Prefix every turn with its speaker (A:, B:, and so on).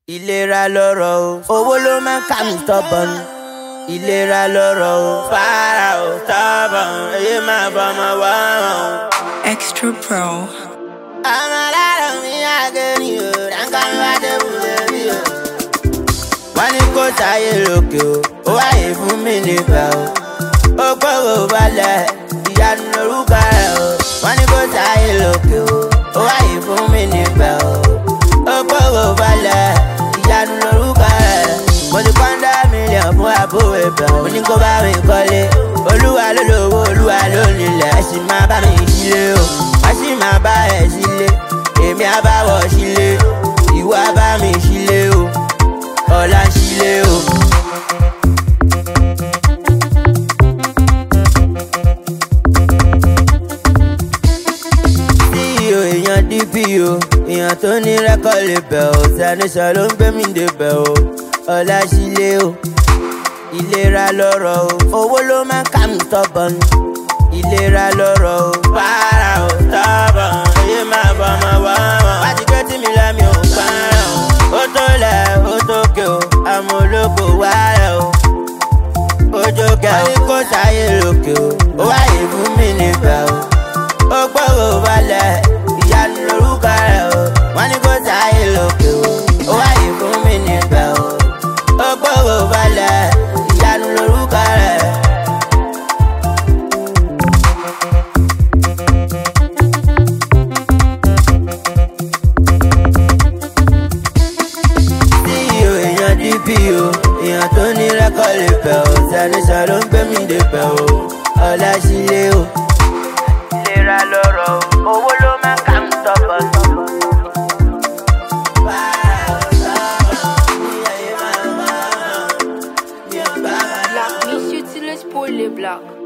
A: ìlera lọ́rọ̀ o owó ló máa ń kà mí tọ́bọ̀n ìlera lọ́rọ̀ o fara o tọ́bọ̀n èyí máa bọ́mọ wá o.
B: Extra Pro.
A: àwọn aláàrọ̀ mi àgẹ̀rì o ránkà mi wá dé wúlé rí o. wọ́n ní kó sáyé lókè o ó wáyé fún mi níbẹ̀ o. ó gbọ́rọ̀ balẹ̀ ìyanu lórúkọ rẹ̀ o. wọ́n ní kó sáyé lókè o ó wáyé fún mi níbẹ̀ o. ó gbọ́rọ̀ balẹ̀ ìyanu lórúkọ rẹ̀. mo ti pọ́ńdà mílíọ̀nù fún àbúrò ibẹ̀ mo ní kó bá mi kọ́lé. olúwa ló lówó olúwa ló nílẹ̀ ẹ sì máa bá mi sílé o. wọ́n sì máa bá ẹ̀ sílé èmi á bá wọ̀ sílé ìwọ á bá mi sílé o ọ̀la sílé o. ceo èèyàn dpo èèyàn tó ní rẹ́kọ̀d lè bẹ̀ ọ́ sanisọ ló ń gbé mi dé bẹ̀ ọ́ ọ̀la sílé o. ìlera lọ́rọ̀ o owó ló máa ń kà mí tọ́bọ̀n ìlera lọ́rọ̀ o para o tọ́bọ̀n èyí máa bọ̀ ọmọ wá wọn. wá ti gbé tí mi lẹ́mi ò parọ́ ó tó lẹ̀ ó tó ké o àmọ́ olóko wá rẹ̀ o ojú kẹ ó ní kó sáyé lókè o ó wáyé fún mi níbẹ̀ o ó gbọ́rọ̀ balẹ̀ ìyanu lórúkọ rẹ̀ o wọ́n ní kó sáyé lókè o ó wáyé fún mi níbẹ̀ o ó gbọ́rọ̀ balẹ̀ ìyanu lórúkọ rẹ̀. ceo èèyàn dpo èèyàn tó ní rẹ́kọ̀d lè bẹ̀ ọ́ sanisọ ló ń gbé mi dé bẹ̀ ọ́ ọ̀la sílé o. ìlera lọ́rọ̀ o owó ló máa ń kà ń tọ́pọ̀ tọ́pọ̀.
B: Black, miss you till it's poorly black.